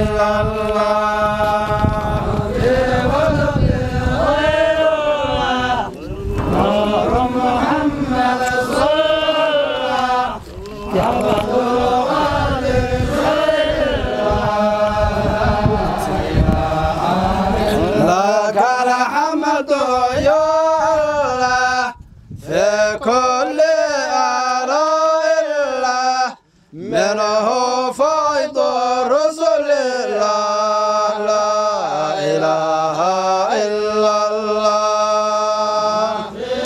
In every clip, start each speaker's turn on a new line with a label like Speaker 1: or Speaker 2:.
Speaker 1: إلا الله لك الحمد يا الله في كل آلاء الله منه فيض رسل الله لا إله إلا الله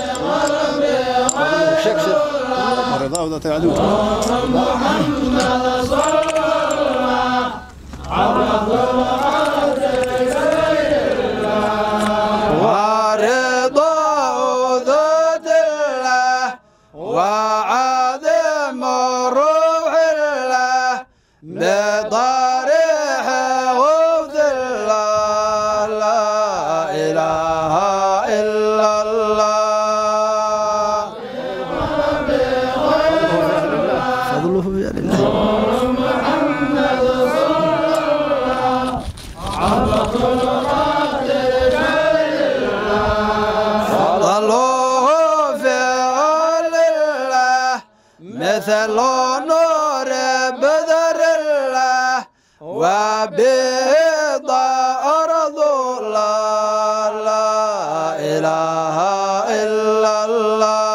Speaker 2: شكشك رضا وذات العدو
Speaker 1: ورضا ذات الله وعظم روح الله بضريح وفد الله لا إله إلا الله
Speaker 2: فضله بيد الله
Speaker 1: فضله في عل الله مثل نور بدر الله وبيض أرض الله لا إله إلا الله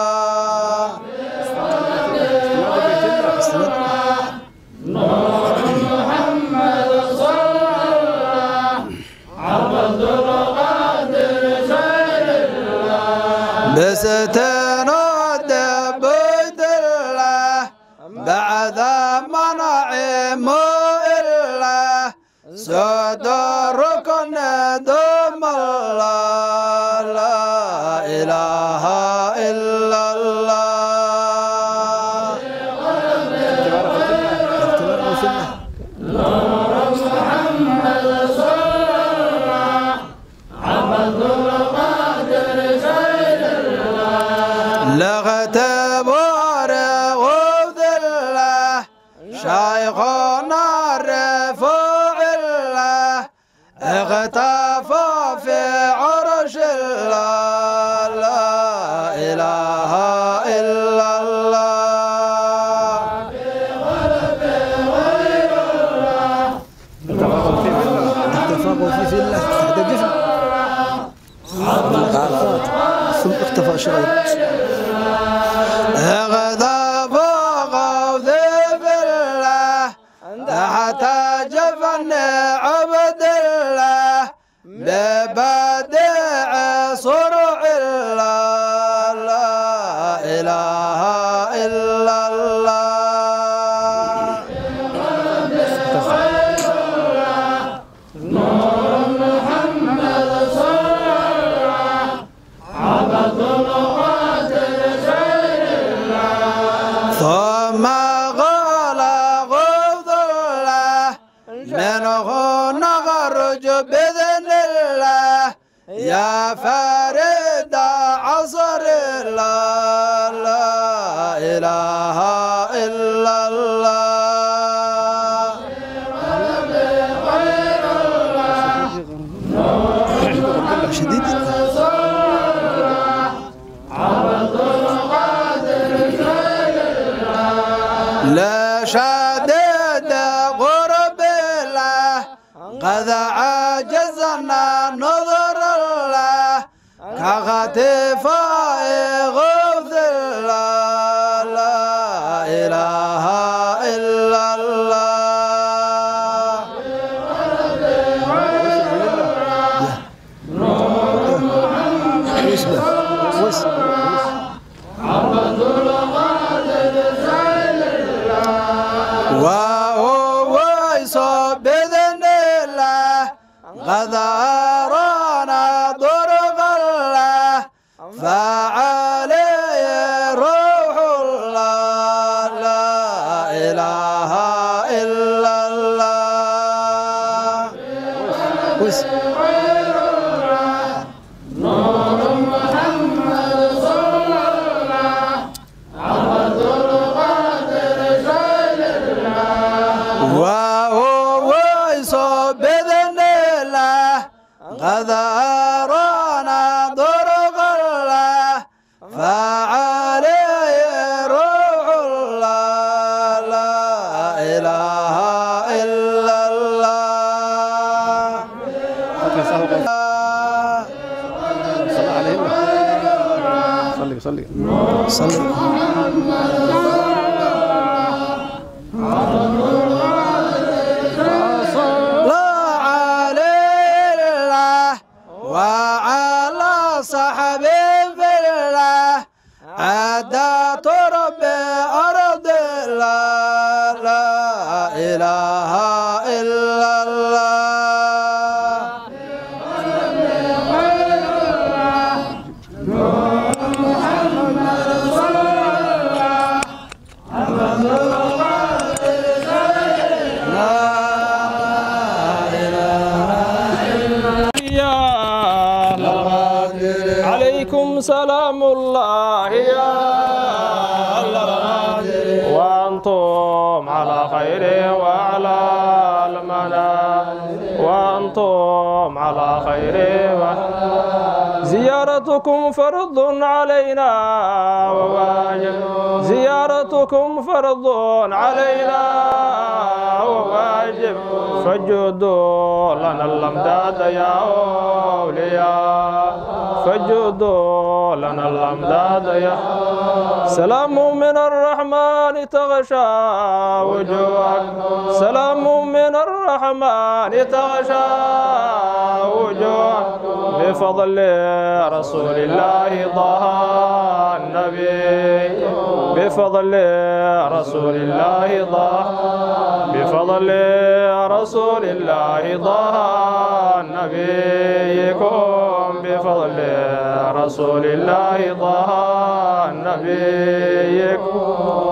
Speaker 1: بستناد بيت الله بعد منعم الله صدركن دم الله لا إله إلا الله لغتبار غوث الله شيخنا رفوع الله اغتفى في عرش الله لا إله إلا الله
Speaker 2: اتفاقوا في في الله تحت الجفن ثم اختفى شغير
Speaker 1: اغضب غوث بالله تحت جفن عبد الله ببدع صرع الله لا إله إلا الله ثم قال غوث الله منه نخرج بإذن الله يا فريد عصر الله لا إله إلا الله
Speaker 2: شديد
Speaker 1: لا شدد غرب الله قد عجزنا نظر الله كغتفاء غوث الله لا إله إلا الله
Speaker 2: واسمه واسمه
Speaker 1: وهو يصب بإذن الله قد أرانا ضرب الله فعليه روح الله لا إله إلا الله
Speaker 2: واسمه
Speaker 1: وهو قد أرانا طرق الله فعليه روح الله لا إله إلا الله
Speaker 2: صلى عليه صلي صلي صلي
Speaker 1: لا عليه الله وعلى صحب في الله عدت رب أرض الله لا إله إلا الله
Speaker 3: يا عليكم سلام الله يا وأنتم على خير وعلى المنى وأنتم على خير زيارتكم فرض علينا وواجب زيارتكم فرض علينا وواجب فجدوا لنا الأمداد يا أولياء فجدوا لنا الأمداد يا سلام من الرحمن تغشى وجوهك سلام من الرحمن تغشى وجوهك بفضل رسول الله ضاء النبي بفضل رسول الله ضاء بفضل رسول الله ضاء نبيكم بفضل رسول الله ضاء نبيكم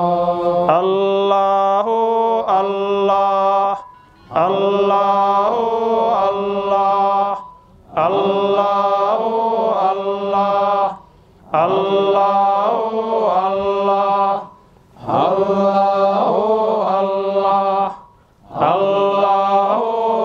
Speaker 3: الله الله الله الله الله الله الله الله الله الله الله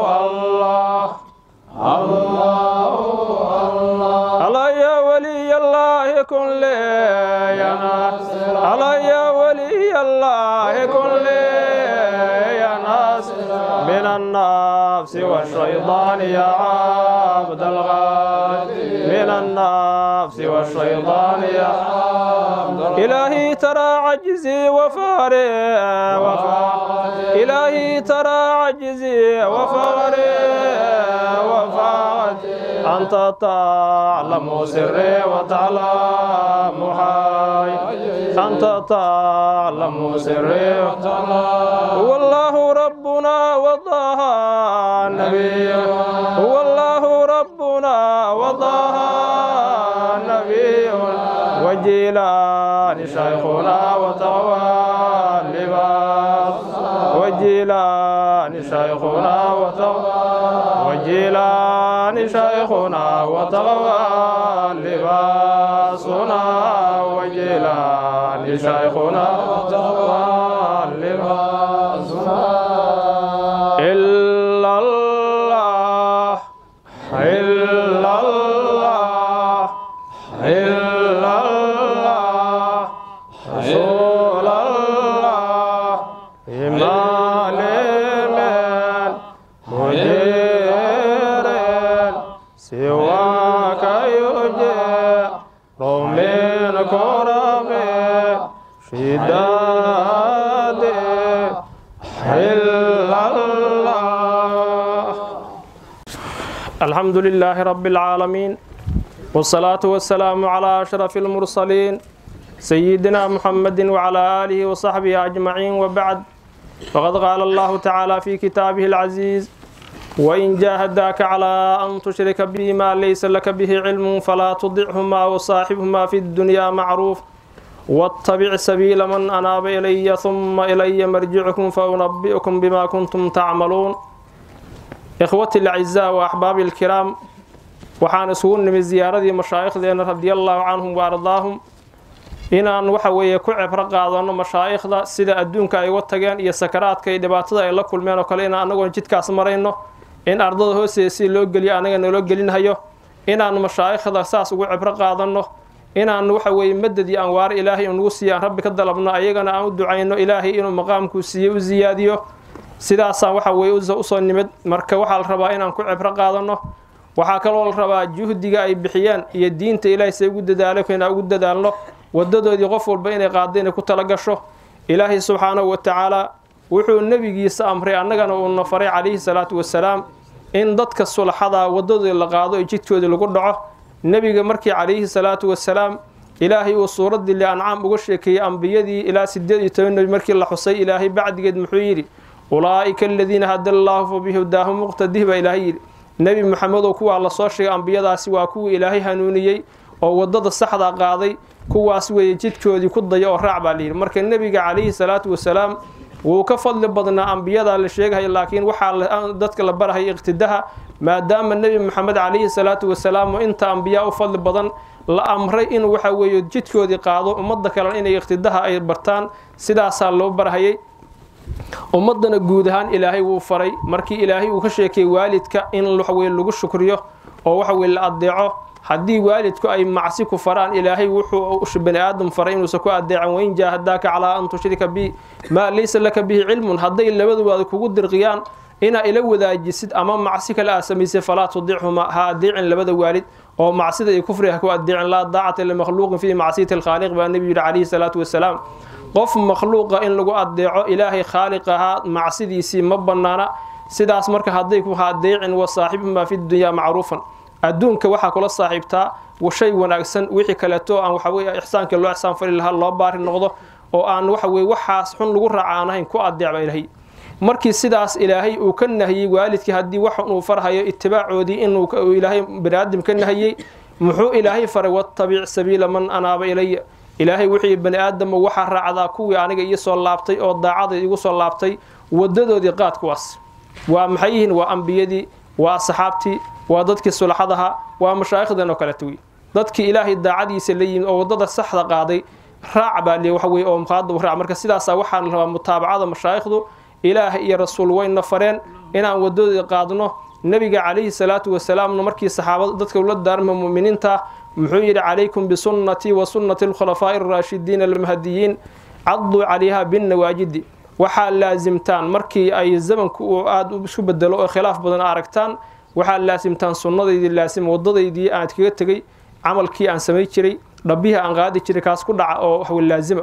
Speaker 3: الله الله الله يا ولي الله كن لي يا ناس الله يا ولي الله كن لي يا ناس من النفس والشيطان يا عبد الغالي من النفس والشيطان يا عبد إلهي ترى عجزي وفاري وفاري إلهي ترى عجزي وفاري وفاري أنت تعلم سري وتعلم حي أنت تعلم سري وتعلم هو الله ربنا وضاها النبي هو الله ربنا وضاها النبي وجيلان شيخنا وتغوى اللباس وجيلان شيخنا وتغوى وجيلان شيخنا وتغوى لباسنا وجيلان شيخنا وتغوى لباسنا إلا الله إلا الله إلا الله رسول الله إمام من مدير سواك يجير من كرم شداد إلا الله الحمد لله رب العالمين والصلاة والسلام على أشرف المرسلين سيدنا محمد وعلى آله وصحبه أجمعين وبعد فقد قال الله تعالى في كتابه العزيز وإن جاهداك على أن تشرك بي ما ليس لك به علم فلا تطعهما وصاحبهما في الدنيا معروف واتبع سبيل من أناب إلي ثم إلي مرجعكم فأنبئكم بما كنتم تعملون إخوتي الأعزاء وأحبابي الكرام waxaan isugu nimid ziyaaradii mashaa'ikhdeena radiallahu canhum wa ardaahum inaan waxa weeye ku cibro qaadano mashaa'ikhda sida adduunka ay uga tageen iyo sakaraadka iyo dhibaatada ay la kulmeen oo kale inaan anagoon jidkaas marayno in ardada hoosteeda si loo geliyo anaga naloo gelinhayo inaan mashaayikhda saas ugu cibro qaadanno inaan waxa weeye madad iyo anwaar ilaahay nagu siiyo aan rabbi ka dalabno ayagana aan u ducayno ilaahay inuu maqaamkuu siiyo u siyaadiyo sidaasaan waxa weeye usoo nimid marka waxaa la rabaa inaan ku cibro qaadanno waxaa kaloo la rabaa juhdiga ay bixiyeen iyo diinta ilaahay say ugu dadaalo inaan ugu dadaalno wadadoodii qof walba inay qaado inay ku tala gasho ilaahay subxaanahu wa tacaala wuxuu nebigiisa amray annagana uuna faray calayhi salaatu wasalaam in dadka sulaxada wadadoodii la qaado ee jidkoodii lagu dhaco nebiga markii calayhi salaatu wasalaam ilaahay uu suuraddii li ancaam uga sheekeeyey ambiyadii ilaa sideed iyo toban nebi markii la xusay ilaahay bacdigeed muxuu yidhi ulaa'ika aladiina hada allaahu fa bihudaahu muqtadih baa ilaahay yidhi nebi maxamed oo kuwaa lasoo sheegay ambiyadaasi waa kuwii ilaahay hanuuniyey oo wadada saxda qaaday kuwaas weeye jidkoodii ku daya oo raac baa layidhi marka nebiga calayhi salaatu wasalaam wuu ka fadli badnaa ambiyada la sheegahay laakiin waxaa dadka la barahaya iqtidaha maadaama nebi maxamed calayhi salaatu wasalaam oo inta ambiyaa u fadli badan la amray in waxa weeye jidkoodii qaado ummadda kalena inay iqtidaha ay bartaan sidaasaa loo barhayay ummaddana guud ahaan ilaahay wuu faray markii ilaahay uu ka sheekayay waalidka in waxaweye lagu shukriyo oo waxaweye la adeeco haddii waalidku ay macsi ku faraan ilaahay wuxuu bani aadam faray inuusan ku adeecan wain jaahadaaka calaa an tushrika bi maa laysa laka bihi cilmun hadday labaduwaada kugu dirqiyaan inaa ila wadaajisid ama macsi kale aa samaysay falaa tudichuma ha adeecin labada waalid oo macsida iyo kufriga ha ku adeecin laa daacata limakhluuqin fii macsiyati alkhaaliq baa nebigu yidhi calayhi salaatu wasalaam qof makhluuqa in lagu adeeco ilaahay khaaliq ahaa macsidiisii ma bannaana sidaas marka hadday ku ha adeecin wa saaxibuhumaa fi dunyaa macruufan adduunka waxaa kula saaxiibtaa shay wanaagsan wixii kaleeto aan waxaweye ixsaanka loo ixsaan fali lahaa loo baari noqdo oo aan waxaweye waxaas xun lagu raaca aan ahayn ku adeecba ilaahay markii sidaas ilaahay uu ka nahiyey waalidkii haddii wax uu farhayo itibaacoodii inuu ilaahay baniaadam ka nahiyey muxuu ilaahay faray wattabic sabiila man anaaba ilaya ilaahay wixii bani aadamo waxaa raacdaa kuwii aniga ii soo laabtay oo daacada igu soo laabtay wadadoodii qaad kuwaas waa maxay yihiin waa ambiyadii waa asxaabtii waa dadkii sulaxadaha waa mashaayikhdan oo kaleeto wey dadkii ilaahay daacadiisa la yimid oo wadada saxda qaaday raac baa li waxa weye oo muqaada u raac marka sidaasaa waxaa la rabaa mutaabacada mashaayikhdu ilaah iyo rasuul wayna fareen inaan wadadoodii qaadno nebiga calayhi salaatu wasalaamna markii saxaabada dadka ula daarma mu'miniinta muxuu yidhi calaykum bisunnatii wa sunnati alkhulafaa'i araashidiina almahdiyiin caduu calayha binnawaajidi waxaa laasimtaan markii ay zamanku uu aada isku bedelo oo khilaaf badan aragtaan waxaa laasimtaan sunnadaydii laasim wadadaydii aan kaga tegey camalkii aan samay jiray dhabbihii aan qaadi jiray kaas ku dhaca oo waxwe laasima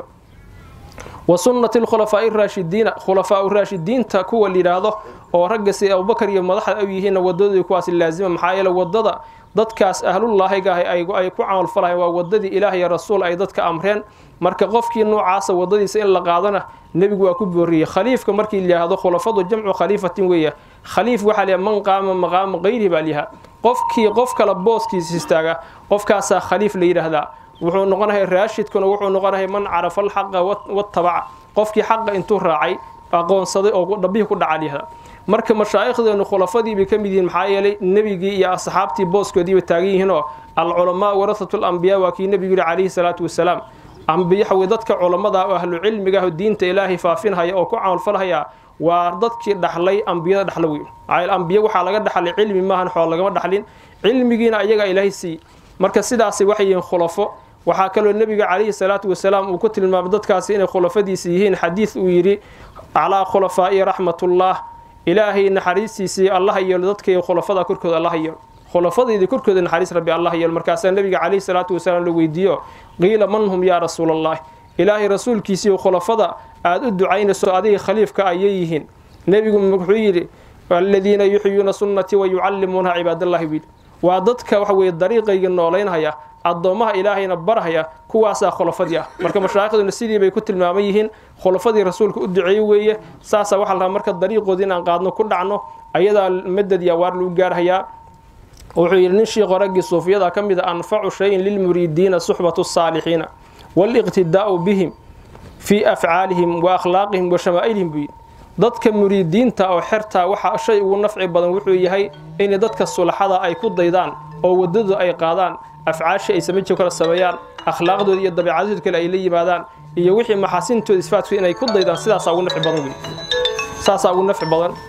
Speaker 3: wa sunnati alkhulafaa'i araashidiina khulafaa raashidiinta kuwa la yidhaahdo oo ragga si abubakar iyo madaxda u yihiinna wadadoodii kuwaas laasima maxaa yeele wadada dadkaas ahlullaahiga ah ay ku camalfalahayn waa wadadii ilaah iyo rasuul ay dadka amreen marka qofkii noocaasa wadadiisa in la qaadana nebigu waa ku booriyey khaliifka markii layihahdo khulafadu jamcu khaliifatin weeya khaliif waxaa layaha man qaama maqaama qayrihi baa layahaa qofkii qof kale booskiisa istaaga qofkaasaa khaliif la yidhaahdaa wuxuu noqonahay raashidkuna wuxuu noqonahay man carafa alxaqa watabaca qofkii xaqa intuu raacay aqoonsaday oo dhabbihii ku dhaca layihahdaa marka mashaa'ikhdeenu khulafadii bay ka mid yihiin maxaa yeelay nebigii iyo asxaabtii booskoodii bay taagan yihiinoo alculamaa warasatu lambiyaa waa kii nebigu yihi calayhi salaatu wasalaam ambiyaxawe dadka culammada oo ahlu cilmiga ah oo diinta ilaahay faafinhaya oo ku camalfalhaya waa dadkii dhaxlay ambiyada dhaxla wey ambiye waxaa laga dhaxlay cilmi maahan xool lagama dhaxlin cilmigiina ayagaa ilaahay siiyey marka sidaasi waxay yihiin khulafo waxaa kaloo nebiga calayhi salaatu wasalaam uu ku tilmaamay dadkaasi inay khulafadiisa yihiin xadiid uu yidhi calaa khulafaa'i raxmatullah ilaahay naxariistiisii allaha yeelo dadkay khulafada korkooda allaha yeelo khulafadayda korkooda naxariis rabbi allah yeelo markaasaa nebiga calayhi salaatu wasalaam la weydiiyo qiila man hum yaa rasuulallahi ilaahay rasuulkiisii khulafada aada u ducaynayso adiga khaliifka ayay yihiin nebigu wuxuu yidhi aladiina yuxyuuna sunnatii wa yucallimuunaha cibaadallahi wiil waa dadka waxa weeye dariiqayga noolaynhaya addoommaha ilaahayna barhaya kuwaasaa khulafadii ah marka mashaaikhduna sidii bay ku tilmaaman yihiin khulafadii rasuulka u duceeye weeye saasaa waxaa la rabaa marka dariiqoodii inaan qaadno ku dhacno ayadaa madad iyo awaar lagu gaarhayaa wuxuu yidhi nin shiikho raggii suufiyada ka mid a anfacu shayin lilmuriidiina suxbatu saalixiina waaliqtidaa'u bihim fii afcaalihim wa akhlaaqihim wa shamaa'ilihim buu yidhi dadka muriidiinta oo xertaa waxa shay ugu nafci badan wuxuu yahay in dadka sulaxada ay ku daydaan oo wadadu ay qaadaan afcaashii ay samaji kala sameeyaan akhlaaqdooda iyo dabeecadooda kale ay la yimaadaan iyo wixii maxaasintooda isfaadku inay ku daydaan sidaasaa ugu nafci badan wey saasaa ugu nafci badan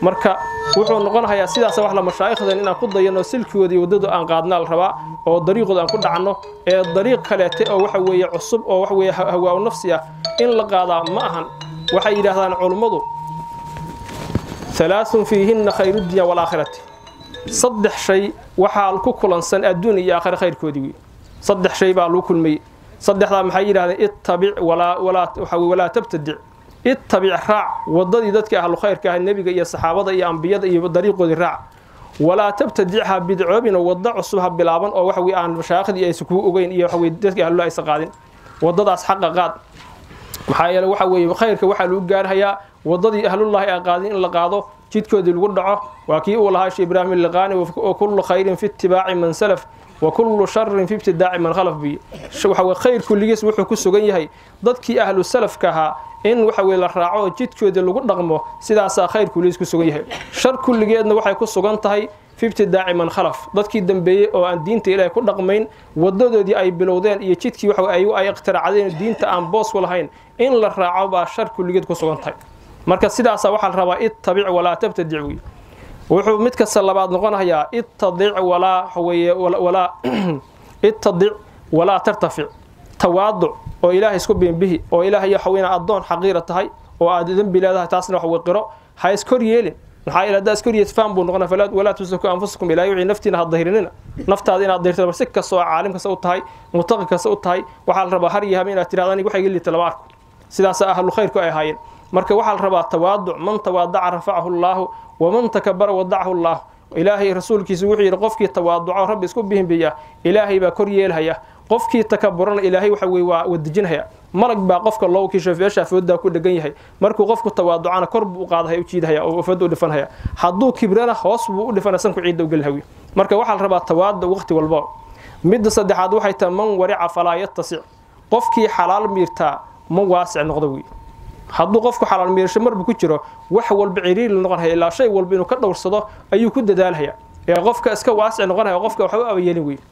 Speaker 3: marka wuxuu noqonayaa sidaas wax la mashaayikhdan inaan ku dayano silkigooda iyo waddadu aan qaadnaa la rabaa oo dariiqooda aan ku dhacno ee dariiq kaleete oo waxa weeye cusub oo waxa weeye hawaa nafsi ah in la qaadaa ma ahan waxay yidhaahdaan culummadu halaaثun fiihinna khayrudinya walaakhirati saddex shay waxaa ku kulansan adduun iyo aakhire khayrkoodii wey saddex shay baa lagu kulmayey saddexdaa maxay yidhahdeen ittabic walaa walaa waxa weye walaa tabtadic ittabic raac waddadii dadka ahlu khayrka ah nebiga iyo saxaabada iyo ambiyada iyo dariiqoodii raac walaa tabtadic ha bidcoobin oo waddo cusub ha bilaaban oo waxa weye aan mashaaikhdii aysan kuu ogeyn iyo waxa weye dadka ahlullah aysan qaadin waddadaas xaqa qaad maxaa yeele waxa weeye khayrka waxaa lagu gaarhayaa waddadii ahlullahi aan qaadin in la qaado jidkoodii lagu dhaco waa kii uu lahaa shee ibraahim illiqaani wa kullu khayrin fi itibaaci man salaf wa kullu sharin fi ibtidaaci man khalaf bi waxa weye khayr kulligiis wuxuu ku sugan yahay dadkii ahlu salafka ahaa in waxa weye la raaco jidkoodii lagu dhaqmo sidaasaa khayr kulligiis ku sugan yahay shar kulligeedna waxay ku sugan tahay fi ibtidaaci man khalaf dadkii dambeeyey oo aan diinta ilaahay ku dhaqmayn wadadoodii ay bilowdeen iyo jidkii waxa ayagu ay ikhtiracdeen diinta aan boos ku lahayn in la raaco baa shar kulligeed ku sugan tahay marka sidaasa waxaa la rabaa ittabic walaa tabtadic wey wuxuu mid kasta labaad noqonayaa ittadic walaa waxaweeye walaa ittadic walaa tartafic tawaaduc oo ilaahay isku biinbihi oo ilaahay waxa weyna addoon xaqiira tahay oo aad dembi leedahay taasna waxa weye qiro ha iskor yeelin maxaa yeele haddaa iskor yees faham buu noqonaya falaa walaa tusaku anfusakum ilaahay wixii naftiina ha dahirinina naftaada inaad dahirta bar si kasta oo caalim kasta u tahay mutaqi kasta u tahay waxaa la rabaa har iyo habe inaad tirahda aniga waxa iga liita lama arko sidaasa ahlu khayrku ay ahaayeen marka waxaa la rabaa tawaaduc man tawaadaca rafacahu llaahu waman takabara wadacahu llaah ilaahay rasuulkiisa wuxuu yidhi qofkii tawaaduco rabbi isku bihimbiya ilaahay baa kor yeelhaya qofkii takaburana ilaahay waxa weye waa wadejinhaya malag baa qofka loo kiisho feeshaa foodaa ku dhegan yahay markuu qofku tawaaducana kor buu u qaadahaya u jiidahaya oo fooda u dhifanhaya hadduu kibrana hoos buu u dhifanaya sanku ciidda u gelhawi marka waxaa la rabaa tawaaduc waqti walba midda saddexaad waxay tahay man warica falaa yatasic qofkii xalaal miirtaa ma waasic noqdo wey hadduu qofku xalaal miirasho marbu ku jiro wax walba ciriiri noqonhaya ilaa shay walba inuu ka dhowrsado ayuu ku dadaalhaya ee qofka iska waasic noqonaya qofka waxba u abayeelin wey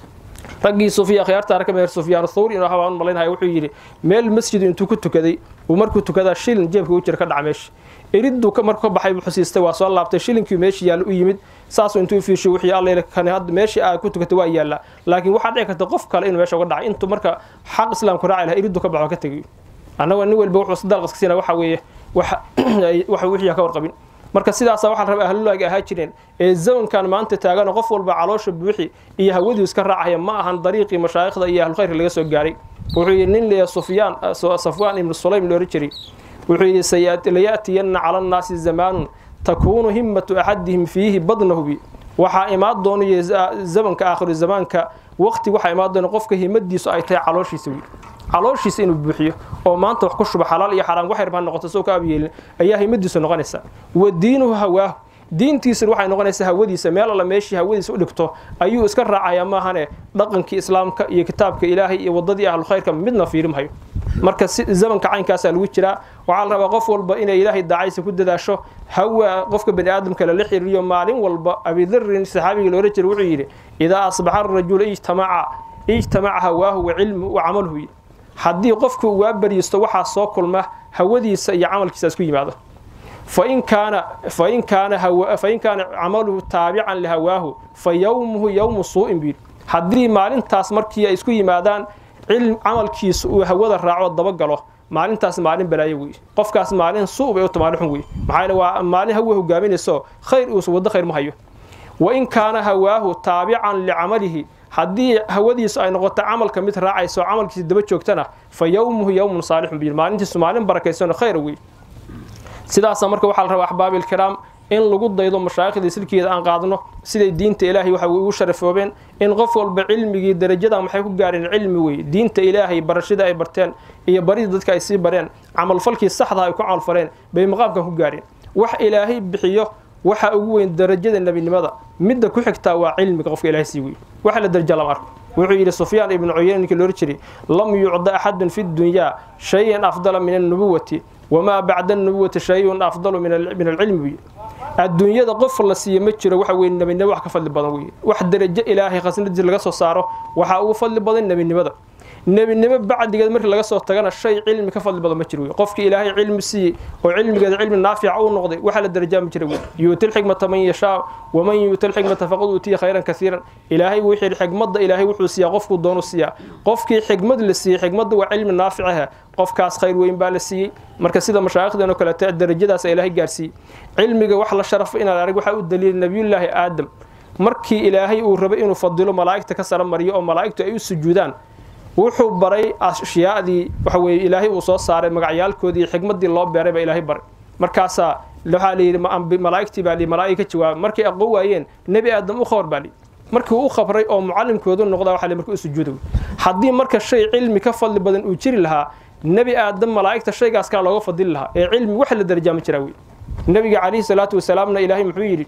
Speaker 3: raggii sufiya khiyaarta arka meer sufyaan thawri inuu habaan malaynaya wuxuu yidhi meel masjid intuu ku tukaday uu markuu tukadaa shilin jeebka u jira ka dhaca meesha iriduu markuu ka baxay buu xusiistay waa soo laabtay shilinkii meeshii yaalla u yimid saasuu intuu fiishay wixii alla kani hadda meeshii aa ku tukatay waa yaallaa laakiin waxaa dhici karta qof kale inuu meesha uga dhacay intuu marka xaq islaamku raaci lahaa iriduu ka baxo ka tegay annaga nin walba wuxuu sadaalqaska siina waxa weeye wax wixii ka warqabin marka sidaasa waxaa la rabaa ahlulaaga ahaa jireen ee zamankan maanta taagano qof walba caloosha buuxi iyo hawadii iska raacaya ma ahan dariiqii mashaayikhda iyo ahlulkhayrka laga soo gaaray wuxuu yidhi nin leeya sufyaan safwaan ibnu sulaym loola jiray wuxuu yidhi laya'tiyanna cala annaasi zamaanun takuunu himmatu axadihim fiihi badnahubi waxaa imaan doonayo zamanka aakhiru zamaanka waqti waxaa imaan doona qofka himadiisu ay tahay calooshiisa wiil calooshiisa inuu buuxiyo oo maanta wax ku shuba xalaal iyo xaraam waxyar baa noqoto soo ka abyeelin ayaa himadiisu noqonaysa wa diinuhu hawaahu diintiisuna waxay noqonaysaa hawadiisa meel alla meeshii hawadiisa u dhigto ayuu iska raacayaa maahane dhaqankii islaamka iyo kitaabka ilaahay iyo waddadii ahlukhayrka midna fiirimhayo marka zamanka caynkaasaa lagu jiraa waxaa la rabaa qof walba inay ilaahay daacaysa ku dadaasho hawa qofka bani aadamka lala xiriiriyo maalin walba abidarin saxaabiga loola jira wuxuu yidhi idaa asbaxa arajulu ijtamaca ijtamaca hawaahu wa cilmu wa camaluhu haddii qofku uu waa bariisto waxaa soo kulma hawadiisa iyo camalkiisa isku yimaado fain kaana fain kaana fain kaana camaluhu taabican lihawaahu fa yowmuhu yowmu suu'in buu yidhi haddii maalintaas markii ay isku yimaadaan cilm camalkiisa uu hawada raaco dabagalo maalintaas maalin balaayo wey qofkaas maalin suu bay u maalin xun wey maxaa yeele waa maalin hawa hogaaminayso khayr uusa waddo khayr ma hayo wa in kaana hawaahu taabican licamalihi haddii hawadiisu ay noqoto camalka mid raacayso camalkiisa daba joogtana fa yowmuhu yowmun saalixun biyir maalintiisu maalin barakaysanoo khayr wey sidaasa marka waxaa la rabaa axbaabilkiraam in lagu daydo mashaayikhdii silkeeda aan qaadno siday diinta ilaahay waxa ugu sharafoobeen in qof walba cilmigii darajadan waxay ku gaareen cilmi wey diinta ilaahay barashada ay barteen iyo baridii dadka ay sii bareen camalfalkii saxda ay ku camalfaleen bay maqaamkan ku gaareen wax ilaahay bixiyo waxa ugu weyn darajada nebinimada midda ku xigtaa waa cilmiga qofka ilahay sii wey waxa la daraja lama arko wuxuu yidhi sufyaan ibnu cuyeyne ninkii loola jiray lam yucda axadun fi dunyaa shayan afdala min annubuwati wamaa bacda annubuwati shayun afdalu min alcilmi buyi adduunyada qof la siiyo ma jiro waxa weye nebinimo wax ka fadli badan weye wax darajo ilaahay khasnadiisa laga soo saaro waxaa ugu fadli badan nebinimada nebinimo bacdigeed markii laga soo tagana shay cilmi ka fadli badan ma jiro wey qofkii ilaahay cilmi siiyey oo cilmigeeda cilmi naafica u noqday waxaa la darajaami jira wey yuuti lxikmata man yashaa waman yuuti lxikmata faqad uutiya khayran kasiiran ilaahay wuu yidhi xikmadda ilaahay wuxuu siiyaa qofkuu doonu siiyaa qofkii xikmad la siiyey xikmadda waa cilmi naaficaha qofkaas khayr weyn baa la siiyey marka sida mashaayikhdan oo kaleete darajadaas ilaahay gaarsiiyey cilmiga wax la sharafo inaad arag waxaa u daliila nabiyullaahi aadam markii ilaahay uu rabay inuu fadilo malaa'igta ka sara mariyo oo malaa'igtu ay u sujuudaan wuxuu baray ashyaadii waxa weeye ilaahay uu soo saaray magacyaalkoodii xikmaddii loo beeray baa ilaahay baray markaasaa waxaa la yidhi malaa'igtii baa malaa'ig ka jawaabay markay aqoon waayeen nebi aadam u khabar baa liyi markii uu khabray oo mucallimkoodu noqdaa waxaa marka u sujuuda haddii marka shay cilmi ka fadli badan uu jiri lahaa nebi aadam malaa'igta shaygaas kaa looga fadili lahaa ee cilmi wax la darajaami jiraa wey nebiga calayhi salaatu wasalaamna ilaahay muxuu yidhi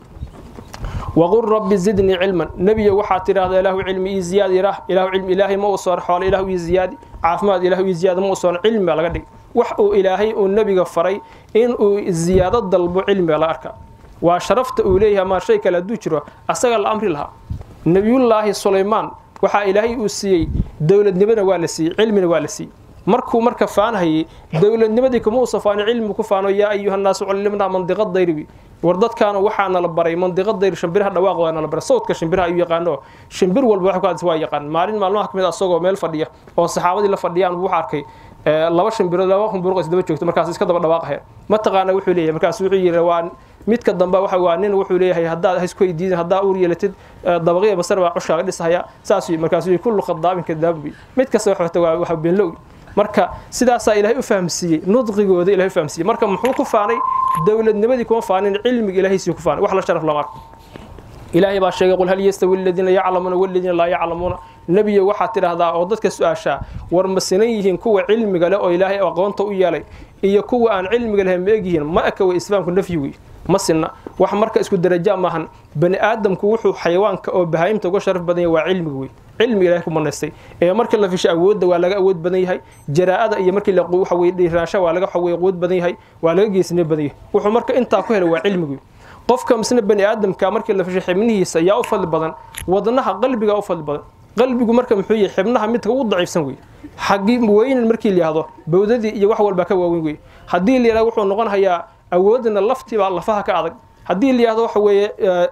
Speaker 3: waqul rabbi zidnii cilman nebiyo waxaad tidhaahdaa ilaahu cilmi ii ziyaadi ilaah ilaahu cilmi ilaahay ma uu soon xoole ilaahu ii ziyaadi caafimaad ilaahu ii ziyaadi ma uu soon cilmi baa laga dhigay wax uu ilaahay uu nebiga faray in uu ziyaado dalbo cilmi baa laga arkaa waa sharafta uu leeyahay ama shay kale hadduu jiro asaga la amri lahaa nebiyullaahi sulaymaan waxaa ilaahay uu siiyey dowladnimona waa la siiyey cilmina waa la siiyey markuu marka faanhayay dowladnimadii kuma uusa faano cilmi ku faano yaa ayuha nnaasu cullimnaa mandiqa dayribi war dadkaana waxaa nala baray mandiqa dayr shimbiraha dhawaaq waa nala baray sawdka shimbiraha ayuu yaqaano shimbir walba wax ku hadis waa yaqaan maalin maalmaha kamid asagoo meel fadhiya oo saxaabadii la fadhiyaan wuxuu arkay laba shimbiro laba humburuq isdaba joogto markaas iska daba dhawaaqahaya mataqaana wuxuu leeyahay markaas wuxuu yidhi waa midka dambe waxa waa nin wuxuu leeyahay haddaad haysku weydiidin haddaa uur yeelatid dabaqiya basar baa cushkaaga dhisahaya saas markaasuu kullu khadaabin kadaabbi mid kasta wax wata waa waxa beenlow marka sidaasaa ilaahay u fahamsiiyey nudqigooda ilahay u fahamsiiyey marka muxuu ku faanay dowladnimadii kuma faanin cilmiga ilaahaysii ku faanay wax la sharaf lama arko ilaahay baa sheegay qul hal yastawi aladiina yaclamuuna waladiina laa yaclamuuna nebiyo waxaad tidhaahdaa oo dadka su-aashaa war ma sinan yihiin kuwa cilmiga leh oo ilaahay aqoonta u yeelay iyo kuwa aan cilmiga lahayn ma egyihiin ma eka way islaamku nafyi wey ma sinna wax marka isku daraja maahan bani aadamku wuxuu xayawaanka oo bahaayimta uga sharaf badan yahay waa cilmiga wey cilmiga ilahay ku manaystay ee markii la fisho awoodda waa laga awood badan yahay jaraa'ada iyo markii la waxa weye dhiiraansha waa laga waxaweye awood badan yahay waa laga geesnimo badan yahay wuxuu marka intaa ku helay waa cilmiga wey qofka misna bani aadamka markii la fisho xibnihiisa yaa u fadli badan wadnaha qalbiga u fadli badan qalbigu marka muxuu yahay xibnaha midka ugu daciifsan wey xagii weynan markii la yihahdo bawdadii iyo wax walba ka waaweyn wey haddii la yihahdo wuxuu noqon hayaa awoodna laftiibaa lafaha ka adag haddii la yihahdo waxa weeye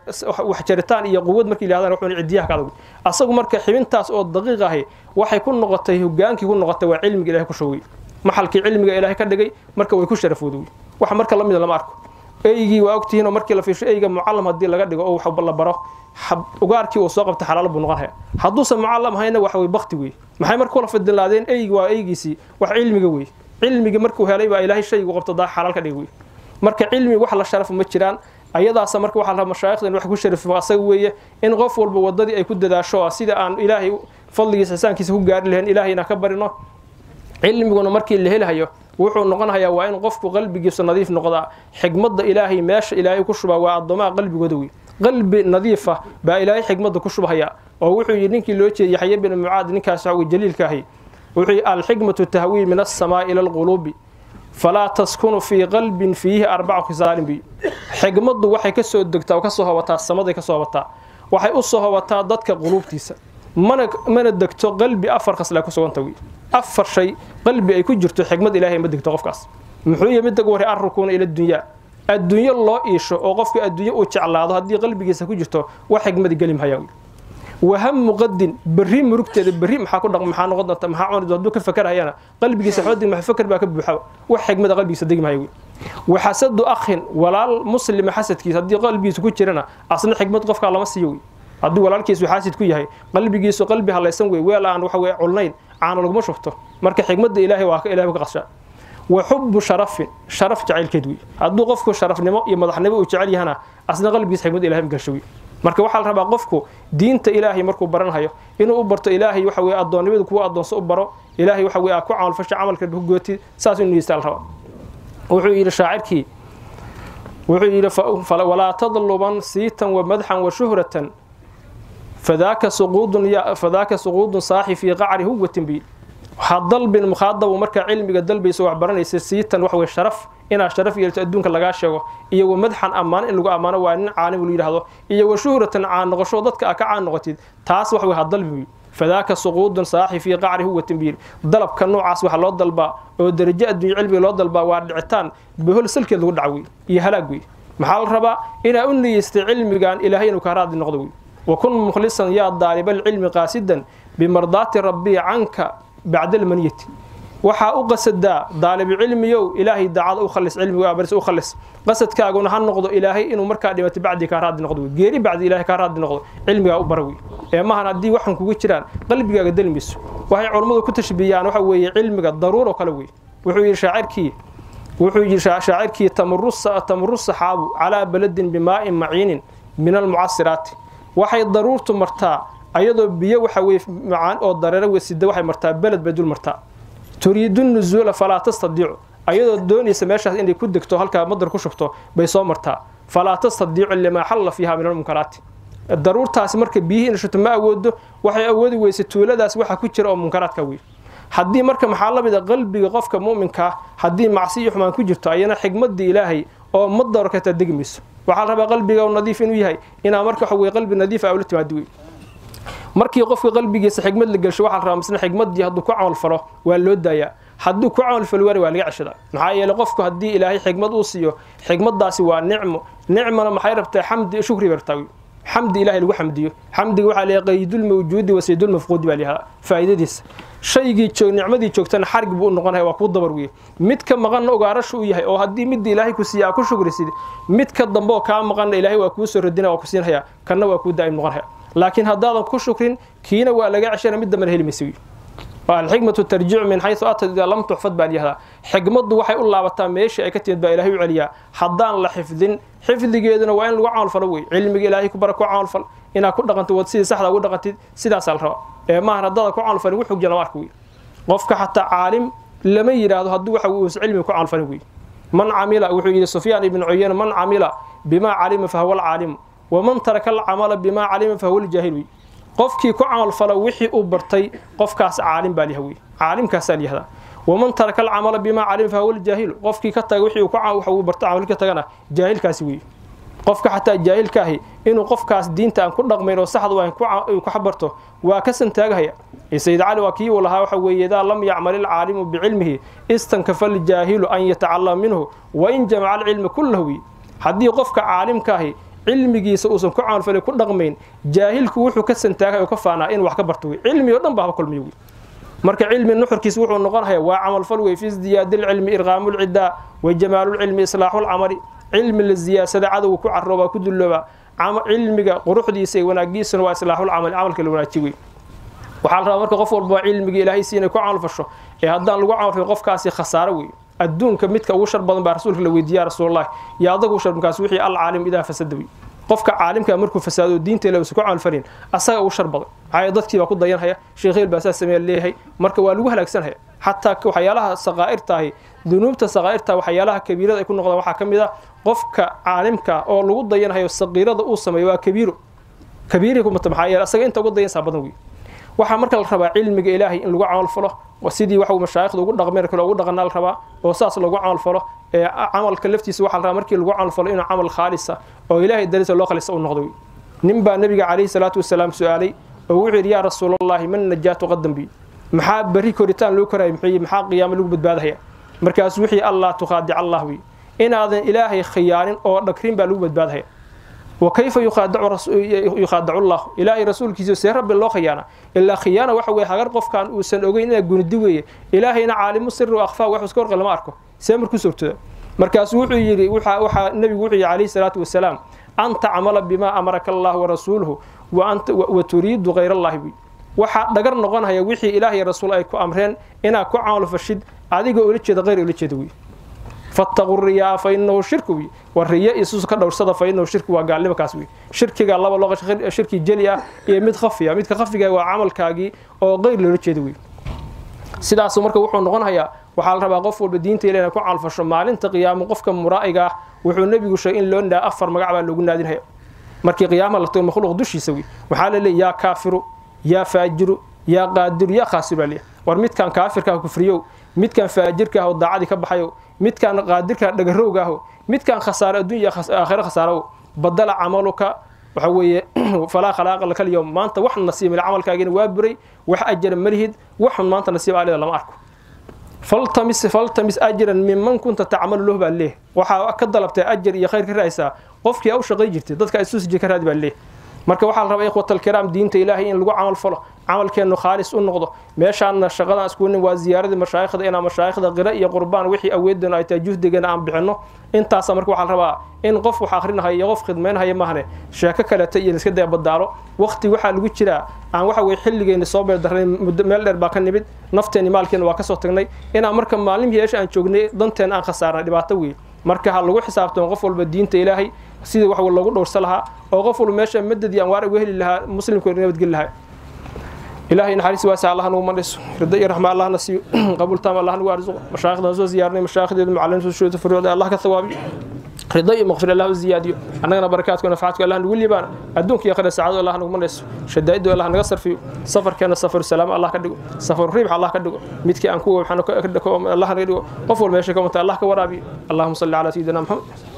Speaker 3: wax jaritaan iyo quwad markii la yihahdan wuxuu cidiyaha ka adag asagu marka xibintaas oo daqiiq ahi waxay ku noqotay hogaankii ku noqotay waa cilmiga ilahay ku showey maxalkii cilmiga ilaahay ka dhigay marka way ku sharafooda wey wax marka lamida lama arko eygii waa ogtihiin oo markii la fiisho eyga mucallam haddii laga dhigo oo wax la baro ugaarkii uu soo qabta xalaal buu noqon haya hadduusan mucallam hayna waxa wey bakti wey maxay marka kula fadilaadeen eygi waa eygiisii wax cilmiga wey cilmigii markuu helay baa ilaahay shaygu qabto daa xalaal ka dhig wey marka cilmi wax la sharafo ma jiraan ayadaasa marka waxaa la mashaayikhdan wax ku sharafo asaga weeye in qof walba wadadii ay ku dadaasho oo sida aan ilaahay fadligiisa xisaankiisa ku gaari lahayn ilaahayna ka barino cilmiguna markii la helahayo wuxuu noqonayaa waa in qofku qalbigiisu nadiif noqdaa xigmadda ilaahay meesha ilaahay ku shubaa waa addoomaha qalbigooda wey qalbi nadiifa baa ilaahay xigmadda ku shubhaya oo wuxuu yidhi ninkii loo jeediyey yaxya bin mucaad ninkaas waxa wey jaliilka ahi wuxuu yidhi alxikmatu tahwii min assamaa'i ila alquluubi falaa taskunu fii qalbin fiihi arbacu khisaalin bi xigmaddu waxay ka soo degtaa oo ka soo hobataa samaday ka soo hobataa waxay u soo hobataa dadka quluubtiisa mana mana degto qalbi afar khasla ku suganta wey afar shay qalbi ay ku jirto xigmad ilaahay ma degto qofkaas muxuu yahay midda ugu horey arrukuuna ila dunyaa adduunyo loo iisho oo qofka adduunyo uu jeclaado haddii qalbigiisa ku jirto wax xigmadi geli mahaya wey wahamu qadin berri murugteeda berri maxaa ku dhaq maxaa noqon doonta maxaa cuni doonta hadduu ka fakarayana qalbigiisa xoodig maxa fakar baa ka buuxa wax xigmada qalbigiisa degi mahaya wey waxasadu akhin walaal muslima xasadkiisa haddii qalbigiisa ku jirana asna xigmad qofkaa lama siiyo wey haddii walaalkiisu xaasid ku yahay qalbigiisu qalbi halaysan wey weel aan waxa weye culnayn caano laguma shubto marka xigmadda ilaahay waa ka ilahay ka qashaa wa xubu sharafin sharaf jacaylkeed wey hadduu qofku sharafnimo iyo madaxnimo uu jecel yahana asna qalbigiisa xigmadda ilahay magasho wey marka waxaa la rabaa qofku diinta ilaahay markuu baranhayo inuu u barto ilaahay waxa weye addoonnimadu kuwa addoonso u baro ilaahay waxa weye aa ku camalfasho camalka ku gooti saas inuu yeestaa la rabaa wuxuu yidhi shaacirkii wuxuu yidhi walaa tadluban siitan wa madxan wa shuhratan fadaaka suquudun fadaaka suquudun saaxi fii qacri huwatin bi waxaa dalbin mukhaadabu markaa cilmiga dalbaysa wax baranaysa siitan wax wey sharaf inaad sharaf yeelto adduunka lagaa sheego iyo wa madxan ammaan in lagu ammaano waa nin caalim lu yidhahdo iyo wa shuhratan caan noqosho dadka aa ka caan noqotid taas wax wey ha dalbi fadaaka suquudun saaxi fii qacri huwa tambiir dalabka noocaas waxa loo dalbaa oo darajo adduunyo cilmiga loo dalbaa waa dhicitaan bohol salkeed lagu dhac wey iyo halaag wey maxaa la rabaa inaa u niyeystay cilmigan ilaahay inuu kaa raadli noqdo wey wakun mukhlisan yaa daaliba alcilmi qaasidan bimardaati rabbii canka bacda almaniyati waxaa u qasadaa daalibu cilmiyow ilaahay daacada u khalis cilmiga baris u khalis qasadkaaguna ha noqdo ilaahay inuu markaa dhimato bacdi kaa raadi noqdo wey geeri bacdi ilaahay kaa raadi noqdo cilmigaa u bara wey ee maahan haddii waxan kugu jiraan qalbigaaga delmayso waxay culammadu ku tashbiyaan waxa weeye cilmiga daruur oo kale wey wuxuu yidhi shaacirkii wuxuu yidhi shaacirkii tamuru saxaabu calaa baladin bimaa'in maciinin min almucasiraati waxay daruurtu martaa ayadoo biyo waxa weye macaan oo dareero wesida waxay martaa beled bay dul martaa turiidu nuzuula falaa tastadiicu ayadoo doonaysa meeshaas inay ku degto halkaa madar ku shubto bay soo martaa falaa tastadiicu limaa xalla fiiha min almunkaraati daruurtaasi marka biyihii inay shubto ma awoodo waxay awoodi weysa tuuladaas waxa ku jira oo munkaraadka wey haddii marka maxaa la mid a qalbiga qofka mu'minkaa haddii macsi iyo xumaan ku jirto ayana xigmadii ilaahay oo madaro kataa degi mayso waxaa la rabaa qalbiga nadiif inuu yahay inaa marka waxa weye qalbi nadiif a ula timaado wey markii qofka qalbigiisa xigmad la gelsho waxaa la rabaa misna xigmadii hadduu ku camal falo waa loo daayaa hadduu ku camal falo waana waa laga ceshadaa maxaa yeele qofku haddii ilaahay xigmad uu siiyo xigmadaasi waa nicmo nicmana maxay rabtaa xamdi shukri bay rabtaa wey xamdi ilahay lagu xamdiyo xamdiga waxaa leeyahay qaydulmawjuudi wa saydulmafquudi baa layahaa faa'iidadiisa shaygii joog nicmadii joogtana xarig buu u noqonaya waa kuu dabar weye mid ka maqanna ogaarashu u yahay oo haddii midda ilaahay ku siiya aa ku shukrisid mid ka dambe oo kaa maqanna ilaahay waa kuu soo radina waa ku siinhayaa kanna waa kuu daa'im noqonhaya laakiin haddaadan ku shukrin kiina waa laga ceshana mid dambena heli maysa wey alxikmatu tarjicu min xaysu atad idaa lam tuxfad baa layihahdaa xikmaddu waxay u laabataa meeshii ay ka timid baa ilahay u celiyaa haddaan la xifdin xifdigeeduna waa in lagu camalfalo wey cilmiga ilaahay ku bara ku camalfal inaad ku dhaqantid wad sidii saxda ugu dhaqantid sidaasaa la rabaa ee maahan haddaada ku camalfalin wuxuu jira lama arka wey qofka xataa caalim lama yidhaahdo hadduu waxa uusa cilmiga ku camalfalin wey man camila wuxuu yidhi sufyaan ibnu cuyeyne man camila bimaa calima fahuwa alcaalimu waman taraka alcamala bimaa calima fahuwa aljaahil wey qofkii ku camalfala wixii uu bartay qofkaas caalim baa liha wey caalimkaasaa layihahdaa waman taraka alcamala bimaa calima fahuwa aljaahilu qofkii ka taga wixii uu barta camal ka tagana jaahilkaasi wey qofka xataa jaahilka ahi inuu qofkaas diinta aan ku dhaqmayn oo saxda ku xabarto waa ka santaagahaya sayid cali waa kii uu lahaa waxa weeye idaa lam yacmal ilcaalimu bicilmihi istankafa aljaahilu an yatacallama minhu wain jamaca alcilma kullahu wey haddii qofka caalimka ahi cilmigiisa uusan ku camalfalay ku dhaqmayn jaahilku wuxuu ka santaagay oo ka faanaa in wax ka barto wey cilmi oo dhan baa haba kulmiyo wey marka cilmi nuxurkiisa wuxuu noqonaya waa camalfal wey fi ziyaadi lcilmi irqaamu lcidaa wa jamaalu lcilmi islaaxu lcamali cilmi la ziyaadsada cadowga ku caroobaa ku dullooba cilmiga quruxdiisa iyo wanaagiisana waa islaaxulcamali camalka la wanaajiy wey waxaa la rabaa marka qof walba cilmiga ilaahay siinay ku camalfasho ee haddaan lagu camalfalin qofkaasi khasaaro wey adduunka midka ugu shar badan baa rasuulka la weydiiya rasuulullahi iyo adagu shar markaas wixii alcaalim idaa fasada wey qofka caalimka markuu fasaado diinta ilaa uusan ku camalfalin asaga ugu shar badan maxaa dadkii baa ku dayanhaya sheekheel baa saa sameeya leeyahay marka waa lagu halaagsanhaya xataa waxyaalaha saqaa'irtaahi dunuubta saqaa'irta waxyaalaha kabiirada ay ku noqdaan waxaa ka mid ah qofka caalimka oo lagu dayanhayo saqiirada uu sameeyo waa kabiiro kabiiri kumata maxaa yeele asaga inta ugu dayansaa badan wey waxaa marka la rabaa cilmiga ilaahay in lagu camalfalo sidii waxa mashaayikhda ugu dhaqmeen kale ugu dhaqanaa la rabaa oo saas lagu camalfalo ee camalka laftiisa waxaa la rabaa markii lagu camalfalo inuu camal khaalisa oo ilaahay darisa loo khalisa u noqdo wey nin baa nabiga calayhi salaatu wasalaam su-aalay oo wuxuu yidhi yaa rasuulallahi man najaatu qadan bi maxaa berri koritaan loo koraya muxuu maxaa qiyaamo lagu badbaadahaya markaasuu wixii allah tukhaadic allah wey inaadan ilaahay khiyaanin oo dhagrin baa lagu badbaadahaya وكيف يخادع رسول يخادع الله إلهي رسول كيسو سير رب الله خيانة إلا خيانة وحوي هاجر قف كان وسن أوجين إلى جندي ويا إلهينا عالم السر وأخفى وحوس كور قلما أركو سامر كسرت مركز وحي يري وحى وحى النبي وحي عليه الصلاة والسلام أنت عمل بما أمرك الله ورسوله وأنت وتريد غير الله بي waxa dhagar noqonaya wixii ilaahay rasuul ay ku amreen inaa ku camal fashid adiga ula jeeda qeyr ula jeeda wey fattaqu riyaa fa inahu shirku wi wa riya isus ka dhowrsada fa inahu shirku waa gaalnimo kaas wi shirkiga laba loo shirki jeli ah iyo mid khafiya midka khafiga waa camalkaagii oo qeyr loola jeeda wi sidaas marka wuxuu noqonayaa waxaa la rabaa qof walba diinta ilaahay ku calfasho maalinta qiyaamo qofka muraa'iga ah wuxuu nebigu sheegay in loo ndaa afar magac baa loogu naadinaya markii qiyaama la tago makhluuq dushiisa wi waxaa la leeyahay yaa kaafiru yaa faajiru yaa qaadiru yaa khaasir baa leeyahay war midkan kaafirka kufriyow midkan faajirka ah oo daacadii ka baxayo midkan qaadirka dhagarowga aho midkan khasaaro adduunya aakhiro khasaaro badala camaluka waxa weeye falaa khalaaqa laka lyowm maanta wax nasiib male camalkaagina waa buray wax ajara malihid waxun maanta nasiib aalida lama arko faltamis faltamis ajran minman kunta tacmalu lahu baa leeh waxaa ka dalabtay ajar iyo khayr ka raaysaa qofkii aa u shaqay jirtay dadka isusi ka raadi baa leeh marka waxaa la rabaa ikhwatalkiraam diinta ilaahay in lagu camal falo camalkeennu khaalis u noqdo meeshaanna shaqadan iskunin waa ziyaaradii mashaayikhda inaan mashaayikhda qira iyo qurbaan wixii aweedana ay tahay juhdigana aan bixinno intaasa marka waxaa la rabaa in qof wax akrinahaya iyo qof khidmaynahaya mahane sheeko kaleta iyo iska daya badaalo waqti waxaa lagu jiraa aan waxa weye xilligeenni soo beerdarnay muddo meel dheer baa ka nimid nafteenni maalkeenna waa ka soo tagnay inaan marka maalin yeesha aan joognay danteena aan khasaarnay dhibaato weeye marka ha lagu xisaabtamo qof walba diinta ilaahay sidii wax loogu dhowrsa lahaa oo qof walba meesha madadii anwaar uga heli lahaa muslimku nabadgeli lahaa ilaahay naxariis waasa allah nagu mandhiso rida iyo raxma allah na siiyo qabuul taam allah nagu arzuqo mashaayikhdan soo ziyaarnay mashaayikhdeedu macalimiintu shuruuda furuucda allah ka thawaabiyo rida iyo maqfir allah u ziyaadiyo annagana barakaadku nafacaadku allah nagu liibaan adduunka iyo akhira saacado allah nagu mandhiso shadaa'iddu allah naga sarfiyo safarkeena safaru salaamo allah ka dhigo safaru riibx allah ka dhigo midkii aan ku waxaan allah naga dhigo qof walba meesha ka mata allah ka waraabiyo allahuma salli calaa sayidina maxamed